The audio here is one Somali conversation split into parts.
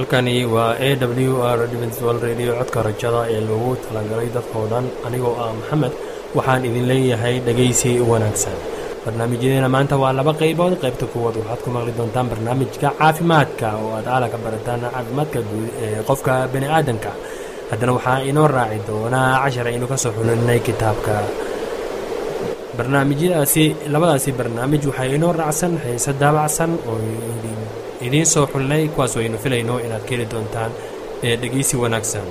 halkani waa a w r dwal radio codka rajada ee loogu talagalay dadkao dhan anigoo ah maxamed waxaan idin leeyahay dhegaysi wanaagsan barnaamijyadeena maanta waa laba qaybood qaybta kuwaad waxaad ku maqli doontaan barnaamijka caafimaadka oo aad aala ka barataan caafimaadka guud ee qofka bani aadamka haddana waxaa inoo raaci doonaa cashar aynu kasoo xulinay kitaabka barnaamijyadaasi labadaasi barnaamij waxaa inoo raacsan xiise daabacsan oo idiin soo xulinay kuwaas aynu filayno inaad ka heli doontaan ee dhegeysi wanaagsan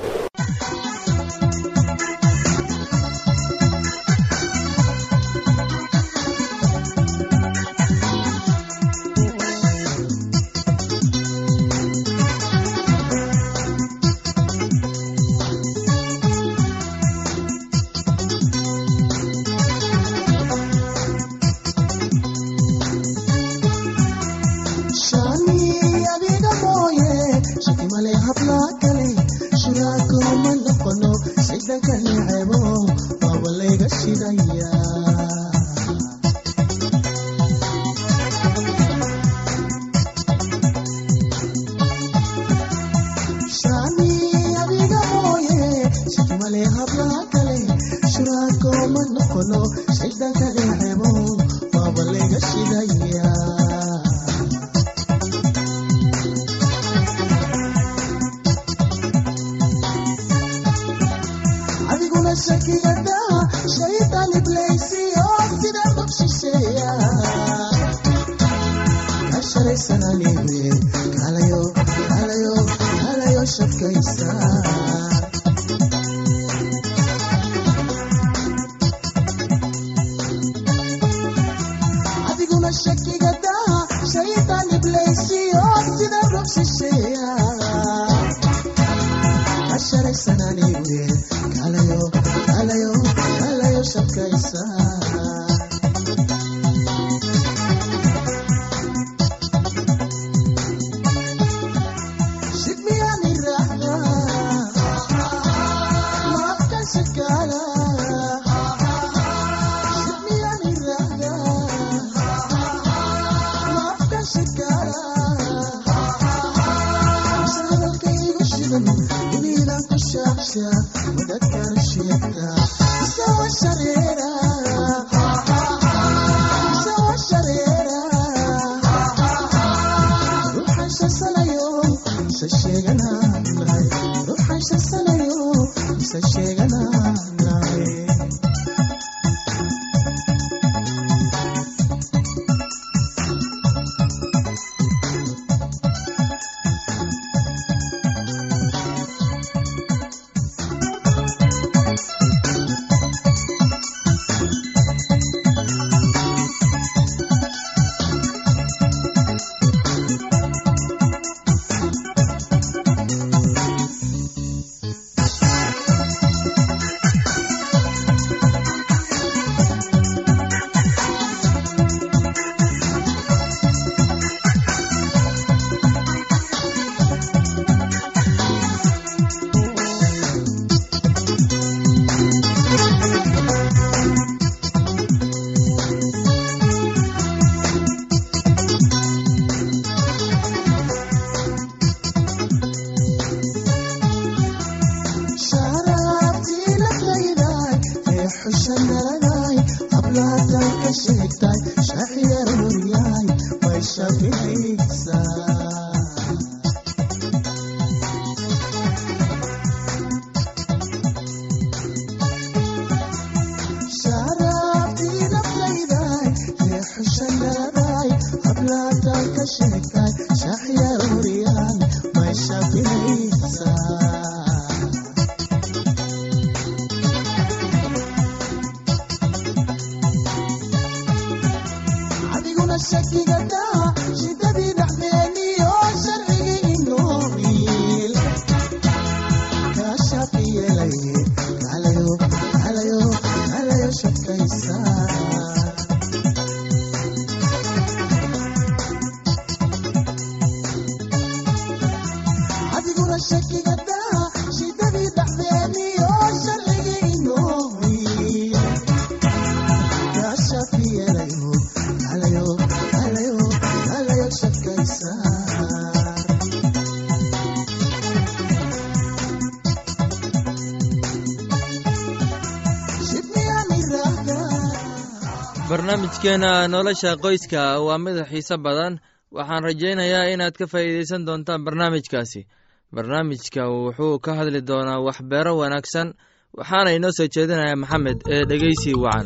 barnaamijkeenna nolosha qoyska waa mid xiise badan waxaan rajaynayaa inaad ka faa'iidaysan doontaan barnaamijkaasi barnaamijka wuxuu ka hadli doonaa waxbeero wanaagsan waxaana inoo soo jeedinaya maxamed ee dhegeysi wacan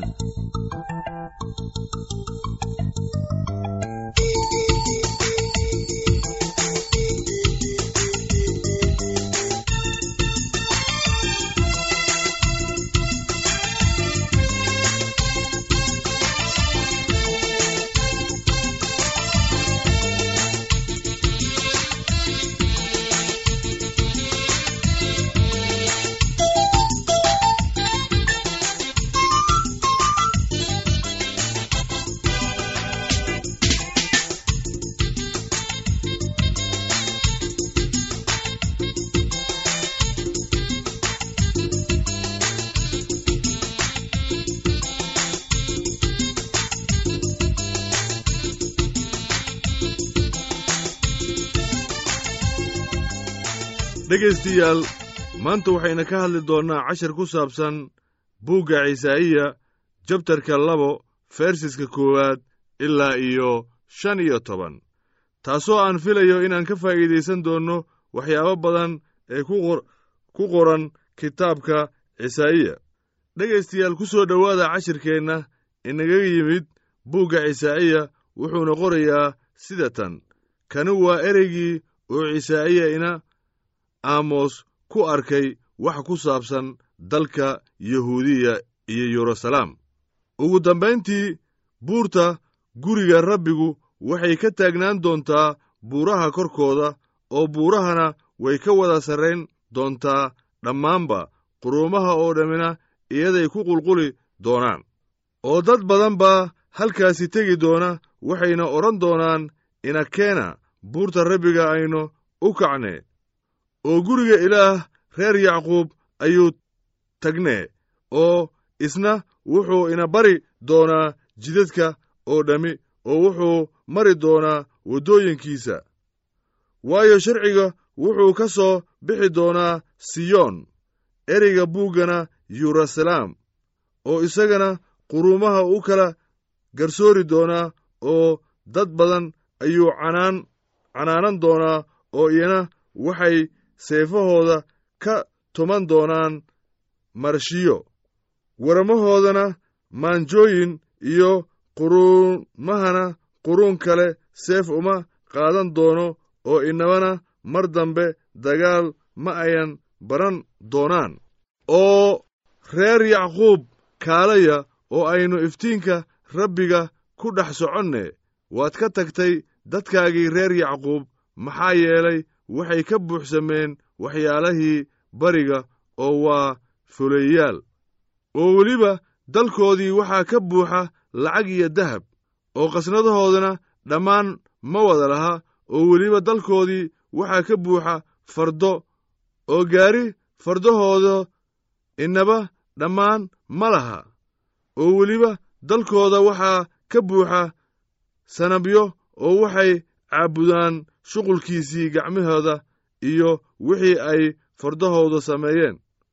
dhegaystayaal maanta waxayna ka hadli doonnaa cashar ku saabsan buugga cisaa'iya jabtarka labo fersiska koowaad ilaa iyo shan iyo toban taasoo aan filayo inaan ka faa'iidaysan doonno waxyaabo badan ee ku qoran kitaabka cisaa'iya dhegaystayaal ku soo dhowaada cashirkeenna inaga yimid buugga cisaa'iya wuxuuna qorayaa sida tan kani waa ereygii oo cisaa'iya ina aamos ku arkay wax ku saabsan dalka yahuudiya iyo yeruusalaam ugu dambayntii buurta guriga rabbigu waxay ka taagnaan doontaa buuraha korkooda oo buurahana way ka wada sarrayn doontaa dhammaanba quruumaha oo dhammina iyaday ku qulquli doonaan oo dad badan baa halkaasi tegi doona waxayna odhan doonaan inakeena buurta rabbiga aynu u kacne oo guriga ilaah reer yacquub ayuu tagnee oo isna wuxuu ina bari doonaa jidadka oo dhammi oo wuxuu mari doonaa waddooyinkiisa waayo sharciga wuxuu ka soo bixi doonaa siyoon ereyga buuggana yeruusalaam oo isagana quruumaha u kala garsoori doonaa oo dad badan ayuu canaan canaanan doonaa oo iyana waxay seefahooda ka tuman doonaan marshiyo warmahoodana maanjooyin iyo quruumahana quruun kale seef uma qaadan doono oo inabana mar dambe dagaal ma ayan baran doonaan oo reer yacquub kaalaya oo aynu iftiinka rabbiga ku dhex soconne waad ka tagtay dadkaagii reer yacquub maxaa yeelay waxay ka buuxsameen waxyaalahii bariga oo waa fuleeyaal oo weliba dalkoodii waxaa ka buuxa lacag iyo dahab oo qasnadahoodana dhammaan ma wada laha oo weliba dalkoodii waxaa ka buuxa fardo oo gaari fardahooda inaba dhammaan ma laha oo weliba dalkooda waxaa ka buuxa sanabyo oo waxay caabudaan shuqulkiisii gacmahooda iyo wixii ay fardahooda sameeyeen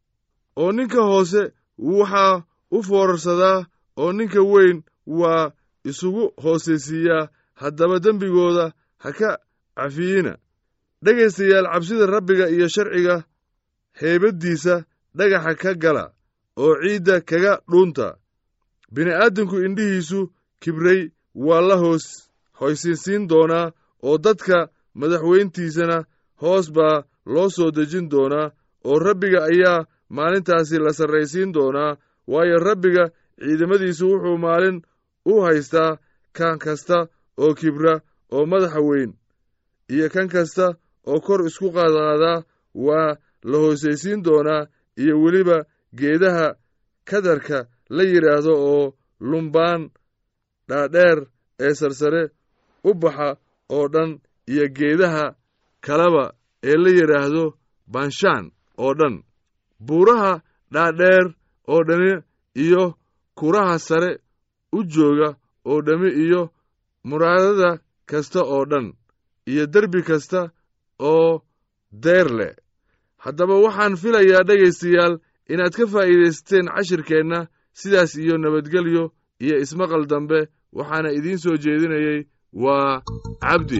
oo ninka hoose waxaa u foorarsadaa oo ninka weyn waa isugu hoosaysiiyaa haddaba dembigooda ha ka cafiyina dhegaystayaal cabsida rabbiga iyo sharciga heybaddiisa dhagaxa ka gala oo ciidda kaga dhuunta bini'aadamku indhihiisu kibray waa la hoos hoysinsiin doonaa oo dadka madaxweyntiisana hoos baa loo soo dejin doonaa oo rabbiga ayaa maalintaasi la sarraysiin doonaa waayo rabbiga ciidamadiisu wuxuu maalin u haystaa kan kasta oo kibra oo madaxa weyn iyo kan kasta oo kor isku qaadqaadaa waa la hoosaysiin doonaa iyo weliba geedaha kadarka la yidhaahdo oo lumbaan dhaadheer ee sarsare u baxa oo dhan iyo geedaha kaleba ee la yidhaahdo banshaan oo dhan buuraha dhaadheer oo dhami iyo kuraha sare u jooga oo dhammi iyo muraadada kasta oo dhan iyo derbi kasta oo deer leh haddaba waxaan filayaa dhegaystayaal inaad ka faa'iidaysateen cashirkeenna sidaas iyo nabadgelyo iyo ismaqal dambe waxaana idiin soo jeedinayey waa cabdi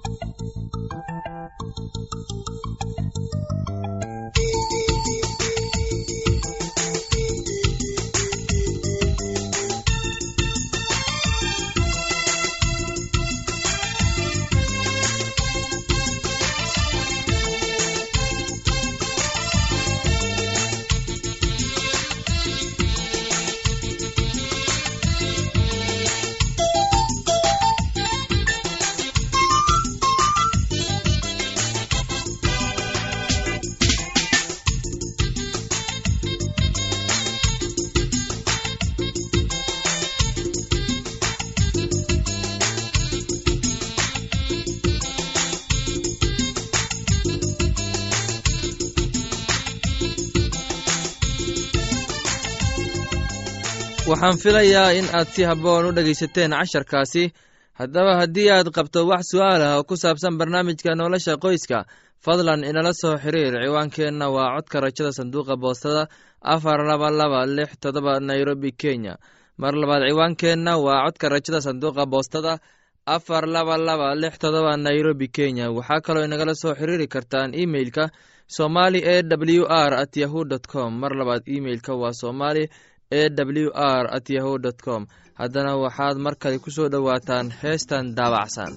waxaan filayaa in aad si habboon u dhegaysateen casharkaasi haddaba haddii aad qabto wax su'aal ah oo ku saabsan barnaamijka nolosha qoyska fadlan inala soo xiriir ciwaankeenna waa codka rajada sanduuqa boostada afar laba laba lix todoba nairobi kenya mar labaad ciwaankeenna waa codka rajada sanduuqa boostada afar laba laba lix todoba nairobi kenya waxaa kaloo inagala soo xiriiri kartaan imeilka somali e w r at yahu dt com mar labaad imeilka waa somali e w r at yahu dt com haddana waxaad mar kale ku soo dhowaataan heestan daabacsan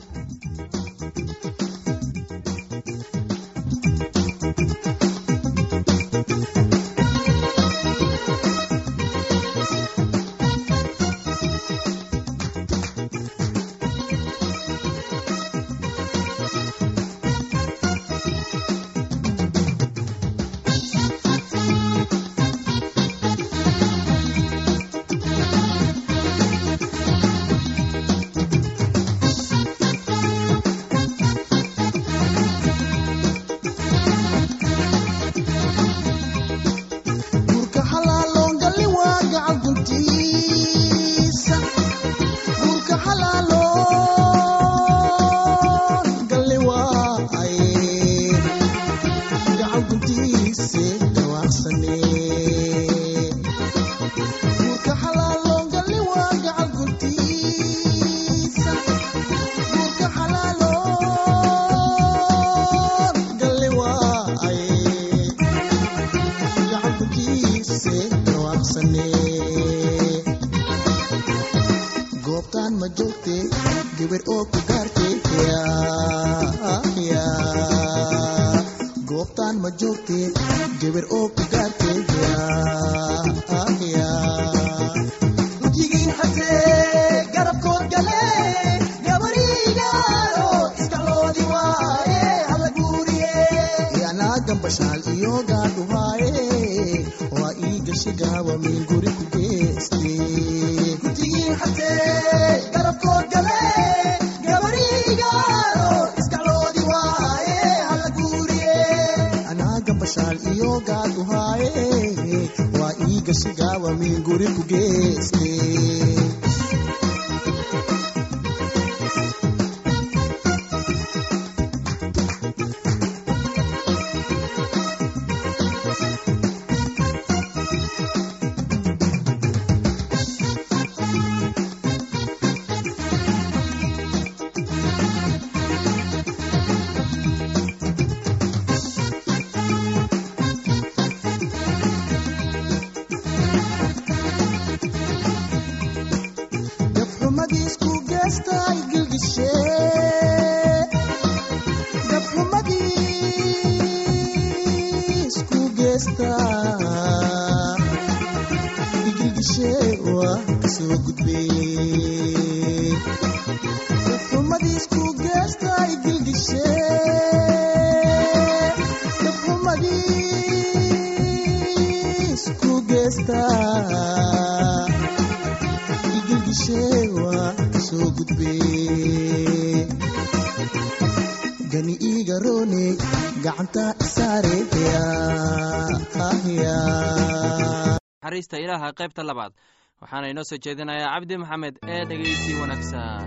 naxariista ilaaha qaybta labaad waxaana inoo soo jeedinayaa cabdi maxamed ee dhegeysi wanaagsan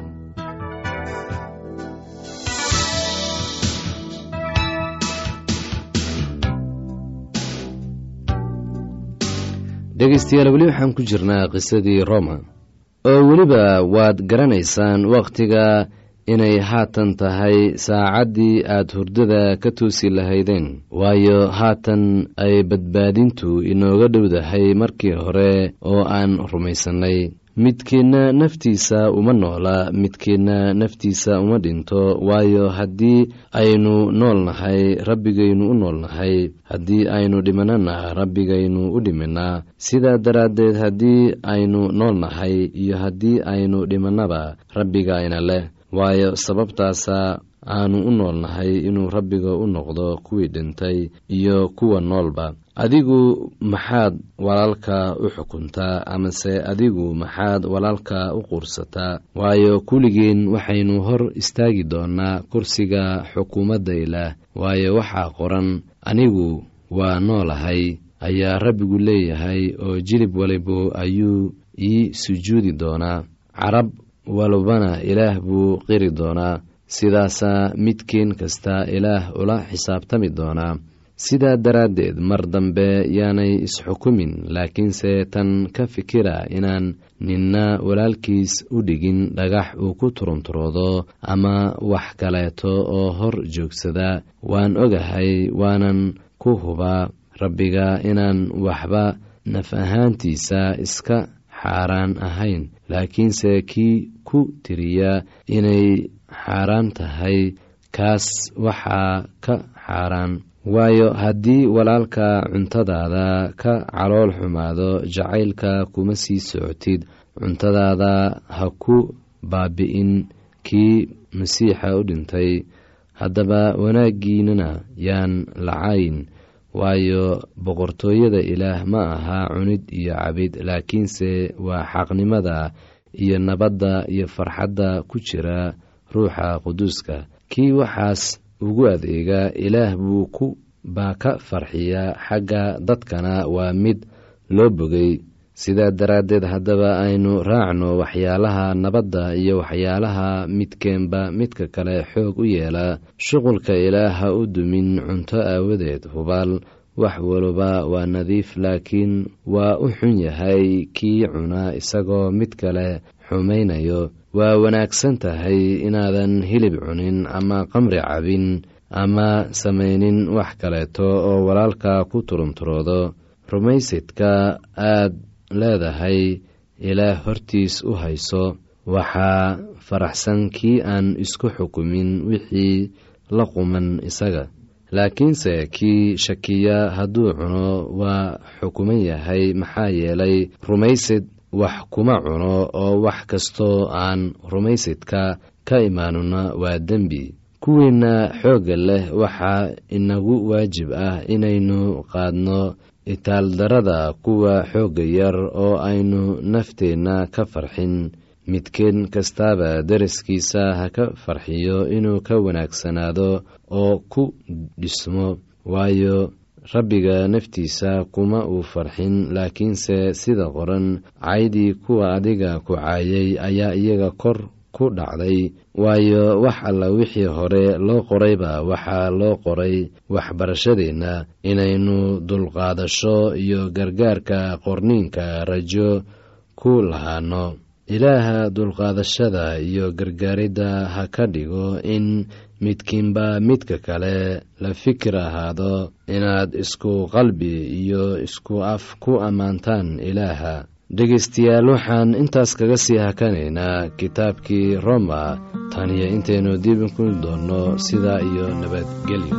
dhegaystayaal weli waxaan ku jirnaa qisadii roma oo weliba waad garanaysaan wakhtiga inay haatan tahay saacaddii aad hurdada ka toosi lahaydeen waayo haatan ay badbaadintu inooga dhowdahay markii hore oo aan rumaysannay midkiinna naftiisa uma noola midkiinna naftiisa uma dhinto waayo haddii aynu nool nahay rabbigaynu u nool nahay haddii aynu dhimanana rabbigaynu u dhiminaa sidaa daraaddeed haddii aynu nool nahay iyo haddii aynu dhimannaba rabbigayna leh waayo sababtaasa aanu u nool nahay inuu rabbiga u noqdo kuwii dhintay iyo kuwa noolba adigu maxaad walaalka u xukuntaa amase adigu maxaad walaalka u quursataa waayo kulligeen waxaynu hor istaagi doonaa kursiga xukuumadda ilaah waayo waxaa qoran anigu waa noolahay ayaa rabbigu leeyahay oo jilib walibu ayuu ii sujuudi doonaa carab walbana ilaah buu qiri doonaa sidaasaa midkiin kasta ilaah ula xisaabtami doonaa sidaa daraaddeed mar dambe yaanay isxukumin laakiinse tan ka fikira inaan ninna walaalkiis u dhigin dhagax uu ku turunturoodo ama wax kaleeto oo hor joogsada waan ogahay waanan ku hubaa rabbiga inaan waxba naf ahaantiisa iska xaaraan ahayn laakiinse kii ku tiriya inay xaaraan tahay kaas waxaa ka xaaraan waayo haddii walaalka cuntadaada ka calool xumaado jacaylka kuma sii socotid cuntadaada ha ku baabi'in kii masiixa u dhintay haddaba wanaaggiinana yaan lacayn waayo boqortooyada ilaah ma aha cunid iyo cabid laakiinse waa xaqnimada iyo nabadda iyo farxadda ku jira ruuxa quduuska kii waxaas ugu adeega ilaah buu ku baa ka farxiyaa xagga dadkana waa mid loo bogay sidaa daraaddeed haddaba aynu raacno waxyaalaha nabadda iyo waxyaalaha midkeenba midka kale xoog u yeela shuqulka ilaah ha u dumin cunto aawadeed hubaal wax waliba waa nadiif laakiin waa u xun yahay kii cuna isagoo mid kale xumaynayo waa wanaagsan tahay inaadan hilib cunin ama qamri cabin ama samaynin wax kaleeto oo walaalka ku turunturoodo rumaysidka aad leedahay ilaah hortiis u hayso waxaa faraxsan kii aan isku xukumin wixii la quman isaga laakiinse kii shakiya hadduu cuno waa xukuman yahay maxaa yeelay rumaysid wax kuma cuno oo wax kastoo aan rumaysidka ka imaanuna waa dembi kuwiinna xoogga leh waxaa inagu waajib ah inaynu qaadno itaaldarada kuwa xoogga yar oo aynu nafteenna ka farxin midkeen kastaaba daraskiisa ha ka farxiyo inuu ka wanaagsanaado oo ku dhismo waayo rabbiga naftiisa kuma uu farxin laakiinse sida qoran caydii kuwa adiga ku caayay ayaa iyaga kor ku dhacday waayo wax alla wixii hore loo qorayba waxaa loo qoray waxbarashadeenna inaynu dulqaadasho iyo gargaarka qorniinka rajo ku lahaano ilaaha dulqaadashada iyo gargaaridda ha ka dhigo in midkiinba midka kale la fikir ahaado inaad isku qalbi iyo isku af ku ammaantaan ilaaha dhegaystayaal waxaan intaas kaga sii hakanaynaa kitaabkii roma tan iyo intaynu dib ku doonno sidaa iyo nabadgelyo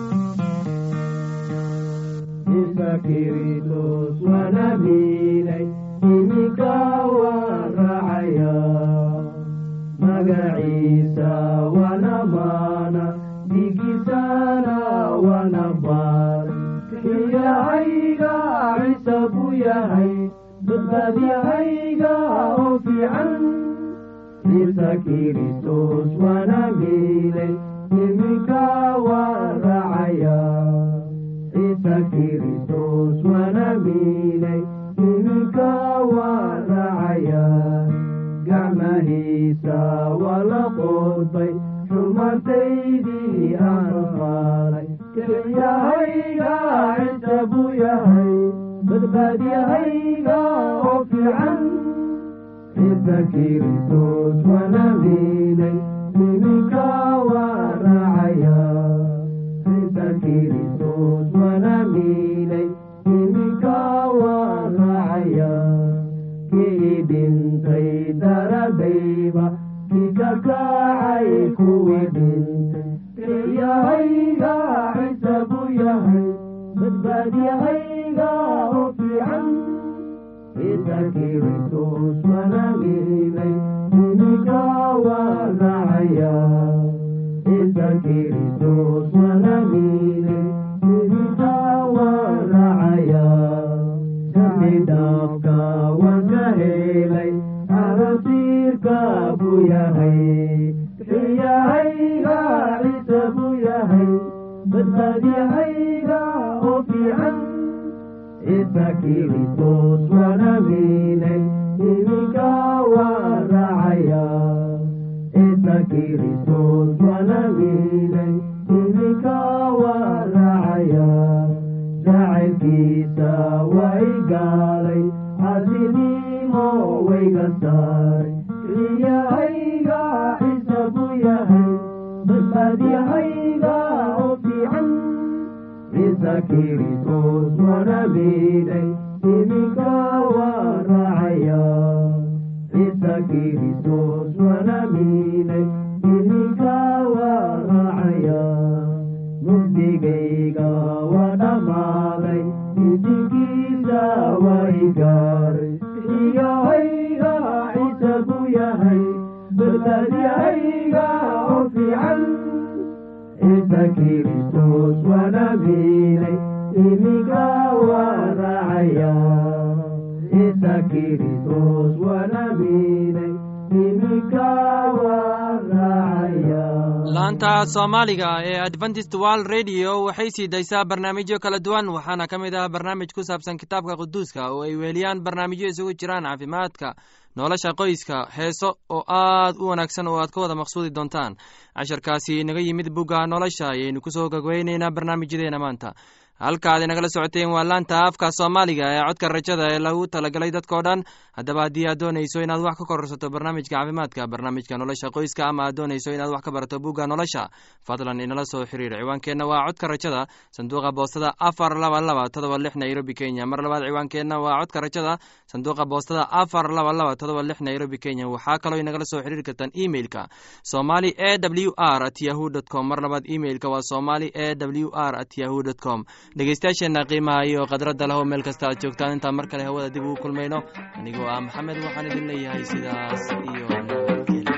magaciisa wana maana dhigiisana wana baar kiyahayga ciise buu yahay badbaadiyahayga oo fiican ciise kiristos wana miilay iminka waan raacaya ciise kiristos wana miilay iminka waan raacaya gacmahiisa waa la qoodbay xumantaydii aan qaaday kelyahayga cinta buu yahay badbaadyahayga oo fiican ciisa kiristos wana miinay iminka waa raacaya ciisa kiristos wana miinay iminka waa raacaya kii dhintay daradayba kii ka kacay kuwii dhintay kiyahayga ciise buu yahay badbaadyahayga oo fiican ciisa kiristos wana miinay iminka waa raacaya ciisa kiristos wana miinay iminka waa raacaya dambi dhaafka waan ka helay arasiirka buu yahay xiyahayga ciise buu yahay badbaadyahayga oo fiican ciisa kiristos wana miinay iminka waa raacaya ciisa kiristos wana miinay iminka waa raacaya jacaylkiisa waa i gaalay casinimo wayga saaray xiyahayga ciise buu yahay badbaadyahayga oo fiican ciisa kiristos wana miinay iminka waa raacaya ciisa kiristos wana miinay iminka waa raacaya mugdigayga waa dhammaaday isinkiisa waa i gaaray xiyahayga ciise buu yahay badbaadyahayga oo fiican ciisa kiristos wana miinay iminka waa raacaya ciisa kiristos wana miinay iminka waa raacaya laanta soomaaliga ee adventist world radio waxay sii daysaa barnaamijyo kala duwan waxaana ka mid ah barnaamij ku saabsan kitaabka quduuska oo ay weeliyaan barnaamijyo isugu jiraan caafimaadka nolosha qoyska heeso oo aad u wanaagsan oo aad ka wada maqsuudi doontaan casharkaasi naga yimid bugga nolosha ayaynu kusoo gogweyneynaa barnaamijyadeena maanta halkaad inagala socoteen waa laanta afka soomaaliga ee codka rajada ee lagu talagalay dadkao dhan haddaba haddii aad doonayso inaad wax ka kororsato barnaamijka caafimaadka barnaamijka nolosha qoyska ama aad doonayso inaad wax ka barato bugga nolosha fadlan inala soo xiriir ciwaankeenna waa codka rajada sanduuqa boostada afar laba laba todoba lix nairobi kenya mar labaad ciwaankeenna waa codka rajada sanduuqa boostada afar laba laba todoba lix nairobi kenya waxaa kaloo inagala soo xiriiri kartaan emailka somali e w r at yahu dt com mar labaad emailka waa somali e w r at yahu dt com dhegeystayaasheenna qiimaha iyo khadradda leho meel kasta aad joogtaan intaan mar kale hawada dib ugu kulmayno anigoo ah maxamed waxaan idin leeyahay sidaas iyo nabadgelyo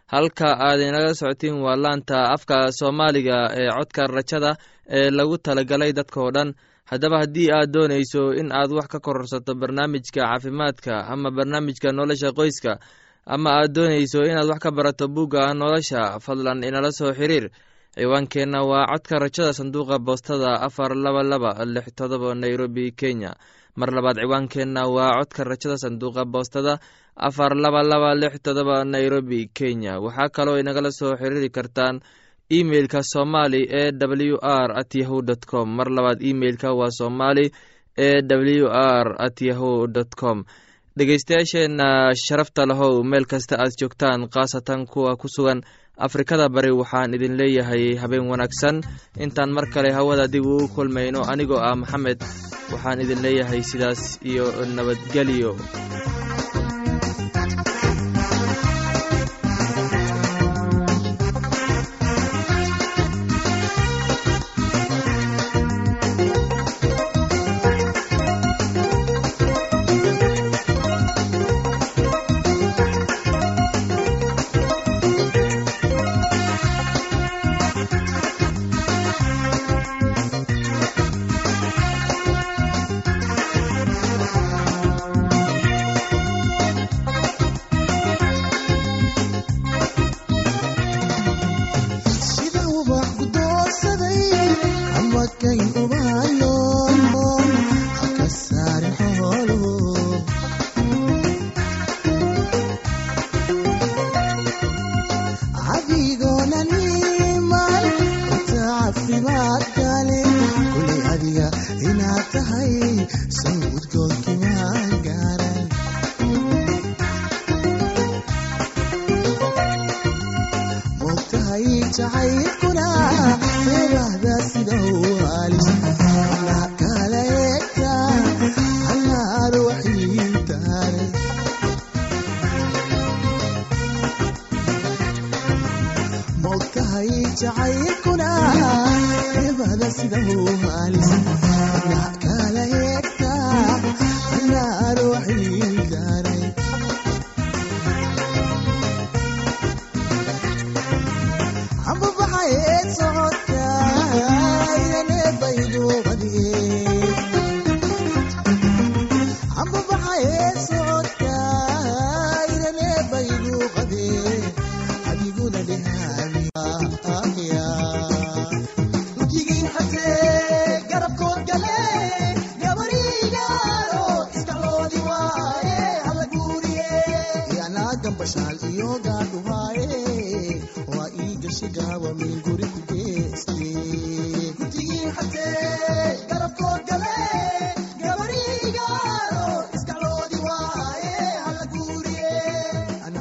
halka aad inaga socotiin waa laanta afka soomaaliga ee codka rajada ee lagu talagalay dadkao dhan haddaba haddii aad doonayso in aad wax ka kororsato barnaamijka caafimaadka ama barnaamijka nolosha qoyska ama aad doonayso inaad wax ka barato bugga nolosha fadlan inala soo xiriir ciwaankeenna waa codka rajada sanduuqa boostada afar laba laba lix todoba nairobi kenya mar labaad ciwaankeenna waa codka rajada sanduuqa boostada afar laba laba lix todoba nairobi kenya waxaa kaloo inagala soo xiriiri kartaan emeilka somali e w r at yahu dt com mar labaad emeilka waa somali e w r at yahu dt com dhegeystayaasheenna sharafta lahow meel kasta aad joogtaan khaasatan kuwa ku sugan afrikada bari waxaan idin leeyahay habeen wanaagsan intaan mar kale hawada dib uu kulmayno anigoo ah maxamed waxaan idin leeyahay sidaas iyo nabadgelyo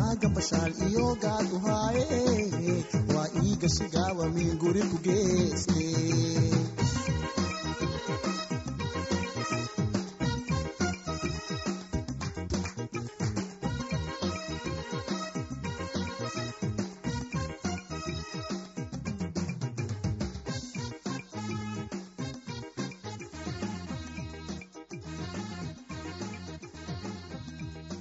iyo gaad uhaaye waa ii gashigawa min guri ku geeste